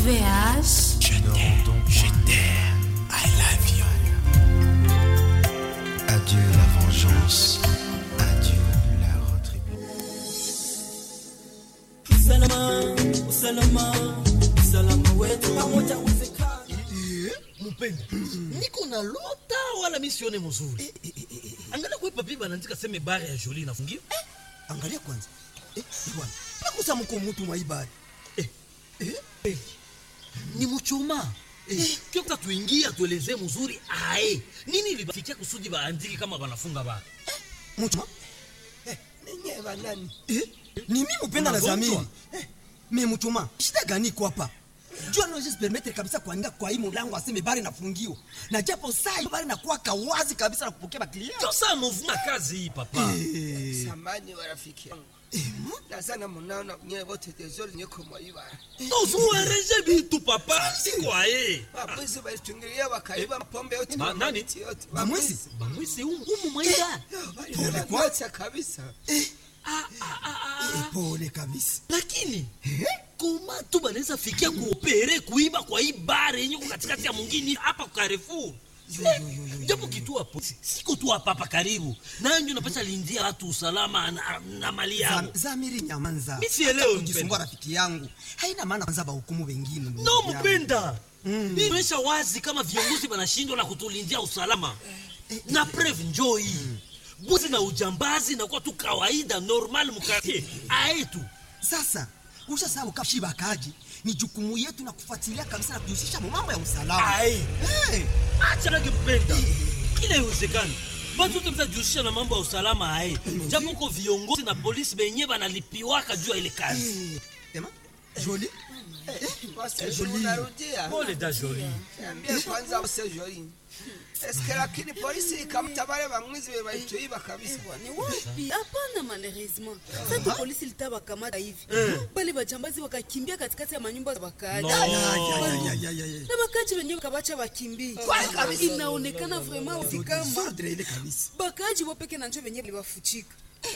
RVH. Je t'aime, je t'aime, I love you. Adieu la vengeance, adieu la retribution. Usalama, usalama, usalama wetu pamoja uwezekana. mpenda niko na lota wala mi sione mzuri angalia kwe papi banaandika seme bare ya joli inafungiwa angalia kwanza eh, bwana pakusa mko mutu mwaibari Eh, eh, ni muchoma Eh, kio kuta tuingie atuelezee mzuri ae nini ilibafikia kusudi baandiki kama banafunga bara mutu Ninyi banani? eh, ni mi mupenda na Unagonjwa? zamiri eh, me muchuma shida gani iko hapa jua noje permettre kabisa kuandika kwa hii mulango aseme bari nafungiwa na japo saa hii bari nakuwa kawazi kabisa na kupokea baklia ndio saa movuma kazi hii papa Samani wa rafiki yangu. Nazana munaona nyewe wote tezori nyeko mwaibara. tozuareje bitu papa siko aye Wabwizi walitungilia wakaiba pombe yote Ma- na nani? miti yote. bamwezi bamwisi umu umu mwaida Pole kwa kabisa. Eh, pole kabisa lakini koma tu banaweza fikia kuopere kuiba kwa hii bare yenye ko katikati ya mwingine hapa kwa Carrefour Eh, japo kituo hapo siko tu hapa hapa karibu nanyo napata lindia watu usalama na, na mali yao Zam- zamiri nyamanza Mi sielewi, Hata kujisumbua mpenda. rafiki yangu haina maana kwanza bahukumu wengine ndugu no yangu. mpenda hii inaonyesha wazi kama viongozi wanashindwa na kutulindia usalama na preve njoo hii buzi na ujambazi nakuwa tu kawaida normal mkartie aetu sasa ushasabu kashi bakaji ni jukumu yetu na kufuatilia kabisa na kujihusisha mu mambo ya usalama Ai. hey. acha nake mpenda kila iwezekani batu wote mtajihusisha na mambo ya usalama aye japo uko viongozi na polisi benye banalipiwaka juu ya ile kazi hey. Ema, joli Wase unarudia. pole da joli Niambie kwanza wase jori. Eske lakini polisi ikamtabale bamwizi be baituiba kabisa. ni wapi hapana malheureusement sasa polisi litawakamata hivi bali bajambazi wakakimbia katikati ya manyumba za wakaaji No. Ya, ya, ya, ya, ya, ya. na wakaaji wenyewe kabacha wakimbie inaonekana vraiment wazi kama Sordre ile kabisa bakaaji wopeke na njo wenyewe liwafuchika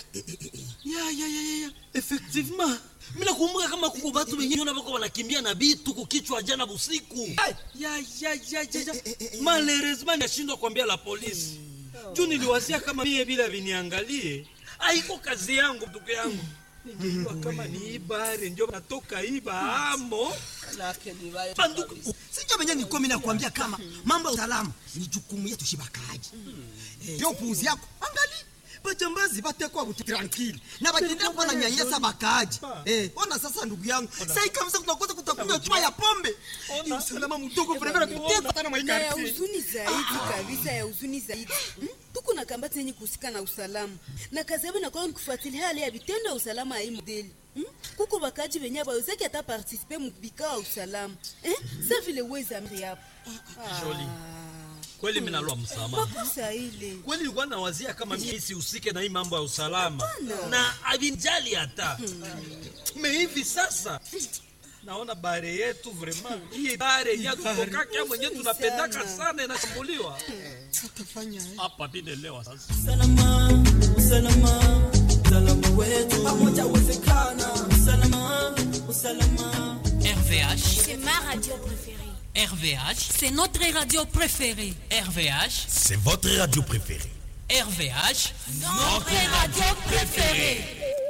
ya ya ya ya ya effectivement mina kumbuka kama kuko batu benye nyona bako wanakimbia na bitu kukichwa jana busiku ya ya ya ya ya malheureusement nashindwa kuambia la polisi juu niliwazia kama mie bila viniangalie aiko kazi yangu ndugu yangu ningejua kama ni ibare njo natoka iba amo Nake ni baya. banduku sijo venye nikomi nakwambia kama mambo ya usalama ni jukumu yetu shibakaji Eh, yo puuzi yako angali bajambazi batekwa buti tranquille na batendea kuwa na nyanyasa bakaaji Eh, ona sasa ndugu yangu sai kabisa kutakosa kutakunywa chupa ya pombe ni usalama mdogo vremena tuteza sana na ya maikarti huzuni zaidi kabisa ya huzuni zaidi Hmm? tuko na kambati yenye kuhusika na usalama na kazi yabo inakuwa ni kufuatilia hali ya vitendo ya usalama ya hii modeli Hmm? kuko bakaji benye bawezaki hata partisipe mubikao ya usalama Eh? sa vile wezamri hapo Joli. kweli minalwa msamaha makosa ile kweli nilikuwa nawazia kama mimi sihusike na hii mambo ya usalama na avinjali hata me hivi sasa naona bare yetu vraiment hii bare yatutokaka mwenye tunapendaka sana inashambuliwa hapa binelewa sasa Usalama, usalama, usalama wetu pamoja uwezekana. Usalama, usalama. RVH. C'est ma radio préférée. RVH. C'est notre radio préférée. RVH. C'est votre radio préférée. RVH. Notre radio préférée.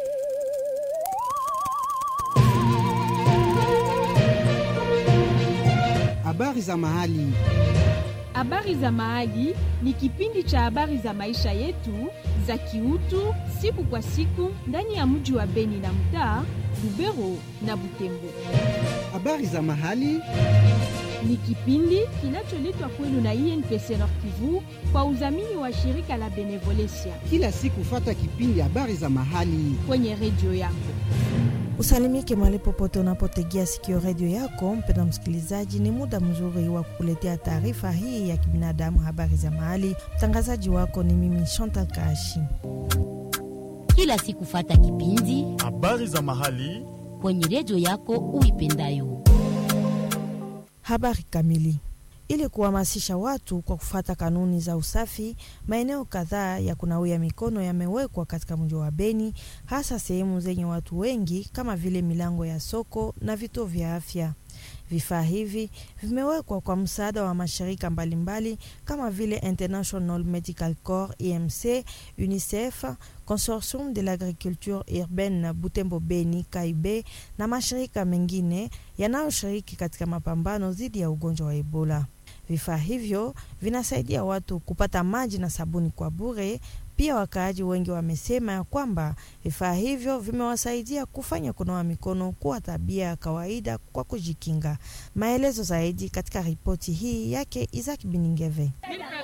Habari za mahali. Habari za Mahali ni kipindi cha habari za maisha yetu za kiutu siku kwa siku ndani ya mji wa Beni na mtaa Lubero na Butembo. Habari za mahali. Ni kipindi kinacholetwa kwenu na INPC Nord Kivu kwa udhamini wa shirika la Benevolencia Kila siku fata kipindi habari za mahali. kwenye redio yako. Usalimike mahali popote unapotegea sikio redio yako. Mpenda msikilizaji, ni muda mzuri wa kukuletea taarifa hii ya kibinadamu, habari za mahali. Mtangazaji wako ni mimi Chantal Kashi. kila siku fata kipindi habari za mahali kwenye redio yako uipendayo. Habari kamili. Ili kuhamasisha watu kwa kufuata kanuni za usafi, maeneo kadhaa ya kunawia mikono yamewekwa katika mji wa Beni, hasa sehemu zenye watu wengi kama vile milango ya soko na vituo vya afya. Vifaa hivi vimewekwa kwa msaada wa mashirika mbalimbali kama vile International Medical Corps IMC, UNICEF, Consortium de l'Agriculture Urbaine Butembo Beni Kaibe na mashirika mengine yanayoshiriki katika mapambano dhidi ya ugonjwa wa Ebola. Vifaa hivyo vinasaidia watu kupata maji na sabuni kwa bure. Pia wakaaji wengi wamesema ya kwamba vifaa hivyo vimewasaidia kufanya kunawa mikono kuwa tabia ya kawaida kwa kujikinga. Maelezo zaidi katika ripoti hii yake Isaac Biningeve.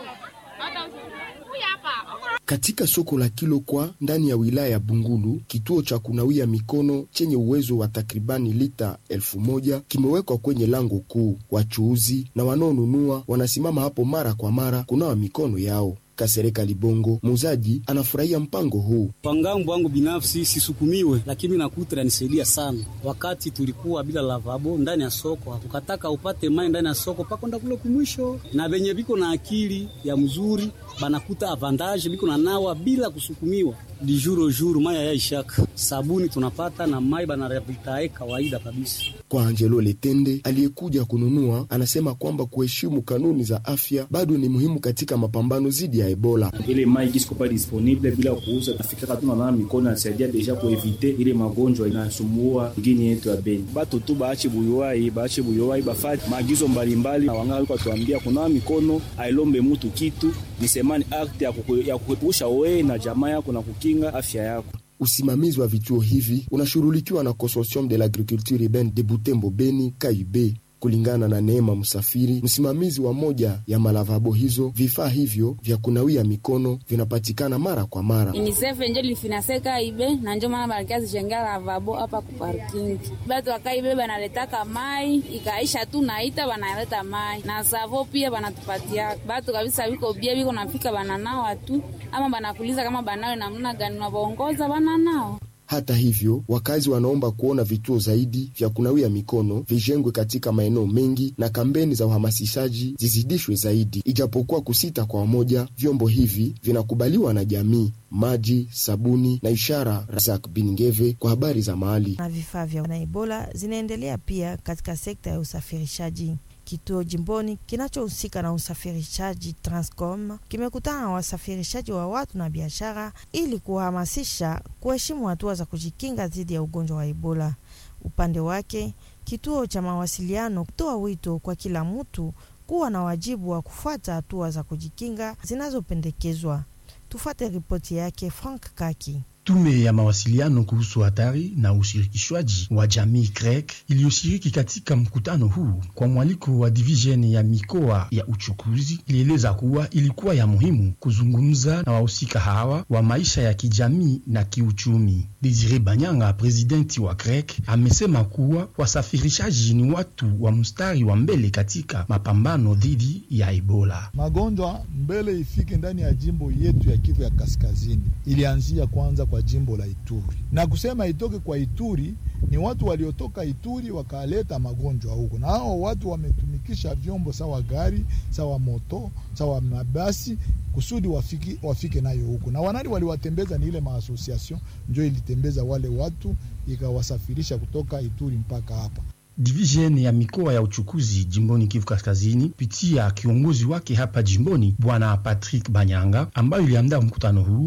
Katika soko la Kilokwa ndani ya wilaya ya Bungulu, kituo cha kunawia mikono chenye uwezo wa takribani lita elfu moja kimewekwa kwenye lango kuu. Wachuuzi na wanaonunua wanasimama hapo mara kwa mara kunawa mikono yao. Kasereka Libongo, muuzaji, anafurahia mpango huu. Kwa ngambo wangu binafsi sisukumiwe, lakini nakuta inanisaidia sana. Wakati tulikuwa bila lavabo ndani ya soko, ukataka upate mai ndani ya soko pakonda kule kumwisho, na venye viko na akili ya mzuri banakuta avantage biko na nawa bila kusukumiwa di juro juro maya ya ishaka sabuni tunapata na mai banarabitae kawaida kabisa. Kwa Angelo Letende aliyekuja kununua, anasema kwamba kuheshimu kanuni za afya bado ni muhimu katika mapambano dhidi ya Ebola. Ile mai kisiko pa disponible bila kuuza, nafikaka tu nanawa mikono nasaidia deja kuevite ile magonjwa inasumbua ngini yetu ya Beni. Batu tu baache buyuwai, baache buyuwai, bafati maagizo mbalimbali na wangala walikuwa tuambia kunawa mikono ailombe mutu kitu nisemani akti ya kuepusha wewe na jamaa yako na kukinga afya yako. Usimamizi wa vituo hivi unashughulikiwa na Consortium de l'Agriculture Urbaine de Butembo Beni Kaibe. Kulingana na Neema Msafiri, msimamizi wa moja ya malavabo hizo, vifaa hivyo vya kunawia mikono vinapatikana mara kwa mara. UNICEF njo lifinaseka ibe na njo maana balikia zichenga lavabo hapa ku parking. Batu wakaibe banaletaka mai ikaisha tu naita banaleta mai na savo pia banatupatia batu kabisa, biko bia biko nafika bananawa tu ama banakuliza kama banawe namna gani, nabaongoza bananawa hata hivyo, wakazi wanaomba kuona vituo zaidi vya kunawia mikono vijengwe katika maeneo mengi na kampeni za uhamasishaji zizidishwe zaidi. Ijapokuwa kusita kwa wamoja, vyombo hivi vinakubaliwa na jamii. Maji, sabuni na ishara. Razak Bingeve kwa habari za mahali. Na vifaa vya na Ebola zinaendelea pia katika sekta ya usafirishaji. Kituo jimboni kinachohusika na usafirishaji Transcom kimekutana na wasafirishaji wa watu na biashara ili kuhamasisha kuheshimu hatua za kujikinga dhidi ya ugonjwa wa Ebola. Upande wake, kituo cha mawasiliano kutoa wito kwa kila mtu kuwa na wajibu wa kufuata hatua za kujikinga zinazopendekezwa. Tufuate ripoti yake Frank Kaki. Tume ya mawasiliano kuhusu hatari na ushirikishwaji wa jamii CREC iliyoshiriki katika mkutano huu kwa mwaliko wa divisheni ya mikoa ya uchukuzi ilieleza kuwa ilikuwa ya muhimu kuzungumza na wahusika hawa wa maisha ya kijamii na kiuchumi. Desire Banyanga, presidenti wa CREC, amesema kuwa wasafirishaji ni watu wa mstari wa mbele katika mapambano dhidi ya Ebola. Magonjwa mbele ifike ndani ya jimbo yetu ya Kivu ya Kaskazini ilianzia kwanza kwa jimbo la Ituri na kusema itoke kwa Ituri ni watu waliotoka Ituri wakaleta magonjwa huko, na hao watu wametumikisha vyombo sawa gari sawa moto sawa mabasi kusudi wafiki, wafike nayo huko, na wanani waliwatembeza ni ile maasosiation njo ilitembeza wale watu ikawasafirisha kutoka Ituri mpaka hapa. Division ya mikoa ya uchukuzi jimboni Kivu Kaskazini kupitia kiongozi wake hapa jimboni Bwana Patrick Banyanga, ambayo iliandaa mkutano huu